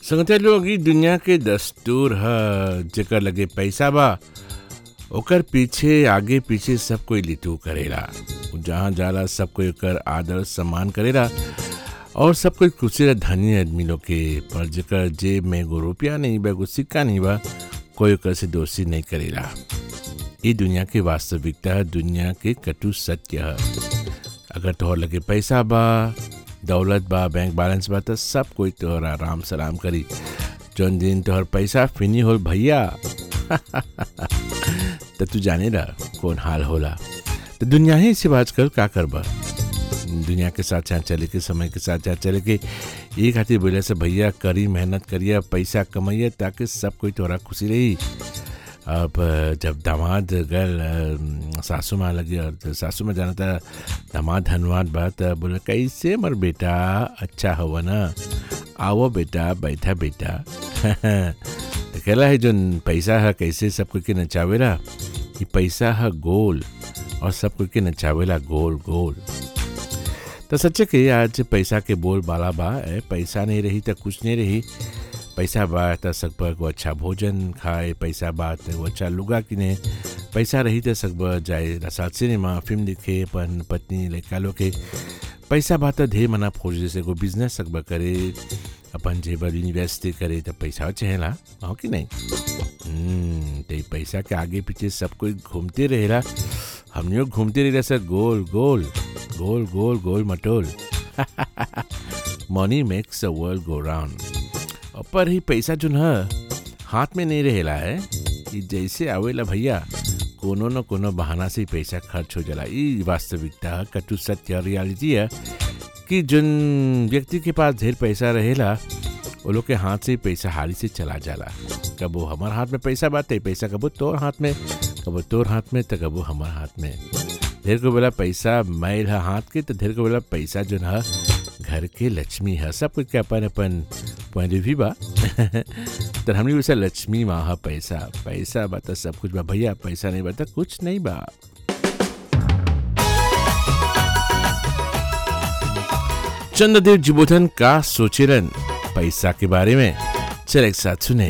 संगते लोग ई दुनिया के दस्तूर ह जेकर लगे पैसा बा ओकर पीछे आगे पीछे सब कोई लिटू करेला जहाँ जाला सब कोई ओकर आदर सम्मान करेला और सब कोई खुशी धनी आदमी लोग के पर जेकर जेब में एगो रुपया नहीं बा एगो सिक्का नहीं बा कोई ओकर से दोषी नहीं करेला ई दुनिया के वास्तविकता है दुनिया के कटु सत्य है अगर तोहर लगे पैसा बा दौलत बा बैंक बैलेंस बा तो सब कोई तोहरा राम सलाम करी जौन दिन तोहर पैसा फिनी होल भैया तो तू जाने ला कौन हाल होला तो दुनिया ही से बात कर का करबा दुनिया के साथ साथ चले के समय के साथ साथ चले के ये खातिर बोले से भैया करी मेहनत करिए पैसा कमाइए ताकि सब कोई तोरा खुशी रही अब जब दामाद गल सासू माँ लगी और सासू माँ जाना था दामाद धनवाद बात बोले कैसे मर बेटा अच्छा हुआ ना आओ बेटा बैठा बेटा तो कहला है जो पैसा है कैसे सब कोई के नचावेला ये पैसा है गोल और सब कोई के नचावेला गोल गोल तो सच्चे के आज पैसा के बोल बाला बा ए, पैसा नहीं रही तो कुछ नहीं रही पैसा बा तो सकब को अच्छा भोजन खाए पैसा बा तो अच्छा लुगा किने पैसा रही तो सकब जाए रसात सिनेमा फिल्म देखे अपन पत्नी लड़का लोग के पैसा बा तो ढेर मना फौज जैसे को बिजनेस सकब करे अपन जेबर यूनिवर्सिटी करे तो पैसा चहेला हो कि नहीं तो पैसा के आगे पीछे सब कोई घूमते रहेला हमने घूमते रहे सर गोल गोल गोल गोल गोल मटोल money makes the world go round पर ही पैसा जो है हाथ में नहीं रहेला है कि जैसे आवेला भैया कोनो न कोनो बहाना से पैसा खर्च हो जाला ये वास्तविकता कटु सत्य रियलिटी है कि जिन व्यक्ति के पास ढेर पैसा रहेला वो लोग के हाथ से पैसा हाली से चला जाला कबो हमार हाथ में पैसा बाते पैसा कबो तोर हाथ में कबो तोर हाथ में तो कबो हमार हाथ में ढेर को बोला पैसा मैल है हाथ के तो ढेर को बोला पैसा जो है घर के लक्ष्मी है सब कुछ के अपन अपन पॉइंट भी बा तो हमने वैसा लक्ष्मी माँ है पैसा पैसा बा तो सब कुछ बा भैया पैसा नहीं बा तो कुछ नहीं बा चंद्रदेव जुबोधन का सोचेरन पैसा के बारे में चल एक साथ सुने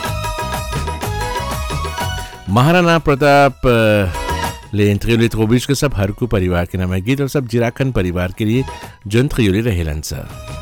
महाराणा प्रताप ले इंद्रियोले त्रोबिश के सब हरकू परिवार के नाम है गीत और सब जिराखन परिवार के लिए जंत्रियोले रहेलन सर